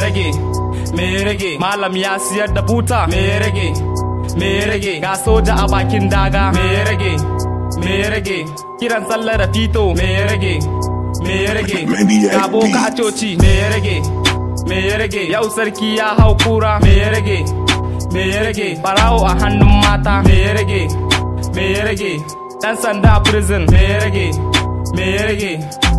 rage me rage malam ya siyar da buta me rage me rage ga soja a bakin daga me rage me rage kiran sallar da fito me rage me rage Maniac ga boka a Beats. coci me rage me rage yau sarki ya hau kura me rage me rage barawo a hannun mata me rage me rage dan sanda a prison me rage me rage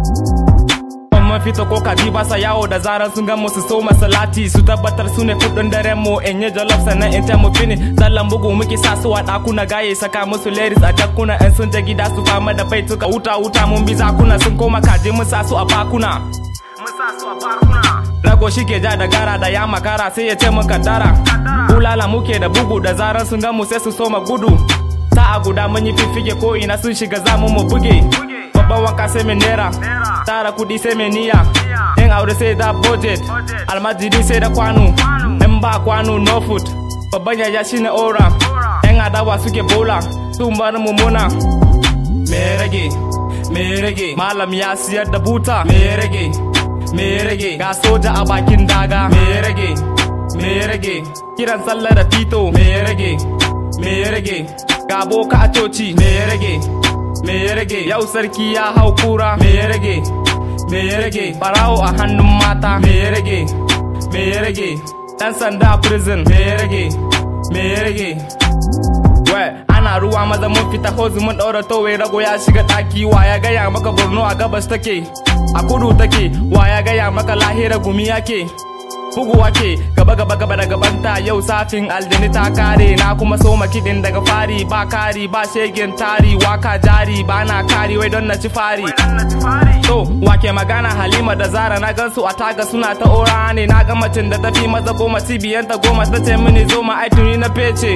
mun fito ko kaji ba sa yawo da zarar sun gan mu su so masalati su tabbatar su ne kudin daren mu in yi jollof sannan in ta mu fini zallan bugu muke sa su a dakuna gaye saka musu ladies a jakkuna in sun je gida su fama da bai tuka wuta wuta mun bi zakuna sun koma kaji mun sa su a bakuna mun sa su a bakuna rago shi ke ja da gara da ya makara sai ya ce mun kaddara bulala muke da bugu da zarar sun gan mu sai su soma gudu sa'a guda mun yi fiffike ko ina sun shiga zamu mu buge babban wanka sai mai naira tara kudi sai mai niyya in aure sai da budget almajiri sai da kwano in ba kwano no food babban yaya shine ora yan adawa suke bola sun bar mu muna me rage me rage malam ya siyar da buta me rage me rage ga soja a bakin daga me rage me rage kiran sallar da fito me rage me rage ga boka a coci me rage me ya rage yau sarki ya hau kura me ya rage me ya rage barawo a hannun mata me ya rage me ya rage dan sanda a prison me ya rage me ya rage we ana ruwa maza mun fita hozu mun daura towe rago ya shiga daki wa ya gaya maka borno a gabas take a kudu take wa ya gaya maka lahira gumi yake bugu wake gaba gaba gaba da gabanta yau safin aljani ta kare na kuma soma kiɗin daga fari ba kari ba shegen tari waka jari ba na kari wai don na ci fari to wake magana halima da zara na gansu a taga suna ta ora ne na ga macin da tafi maza goma cibiyanta goma ta ce mini zo ma aituni na fece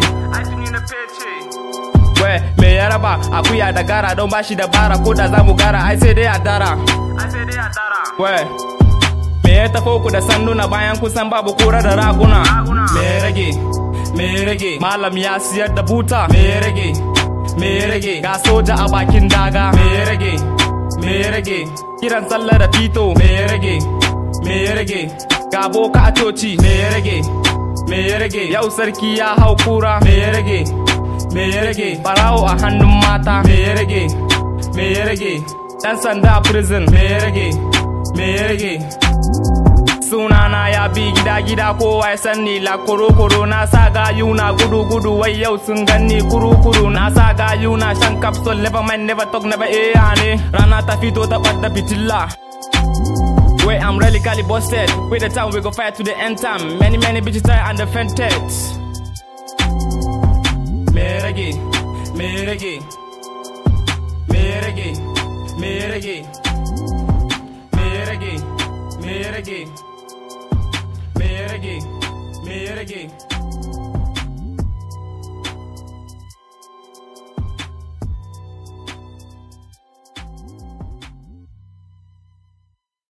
we me ya raba akuya da gara don bashi da bara ko da zamu gara ai sai dai a dara we Me ya tafo ku da sanduna bayan kusan babu kura da raguna Me ya rage, me ya rage Malam ya siyar da buta Me ya rage, me ya rage Ga soja a bakin daga Me ya rage, me ya rage Kiran sallar da fito Me ya rage, me ya rage Ga boka a coci Me ya rage, me ya rage Yau sarki ya hau kura Me ya rage, me ya rage Barawo a hannun mata Me ya rage, me ya rage Dan sanda a prison Me ya rage, me ya rage sunana ya bi gida gida kowa ya sanni la koro koro na sa gayu na gudu gudu wai yau sun ganni kuru kuru na sa gayu na shan capsule never mind never talk never eh ne rana ta fito ta ɓadda fitilla Wait, I'm really cali busted. With the time we go fight to the end time. Many, many bitches die and defended. Me rage, me rage, me rage, me rage, me rage, me rage, me rage, me rage.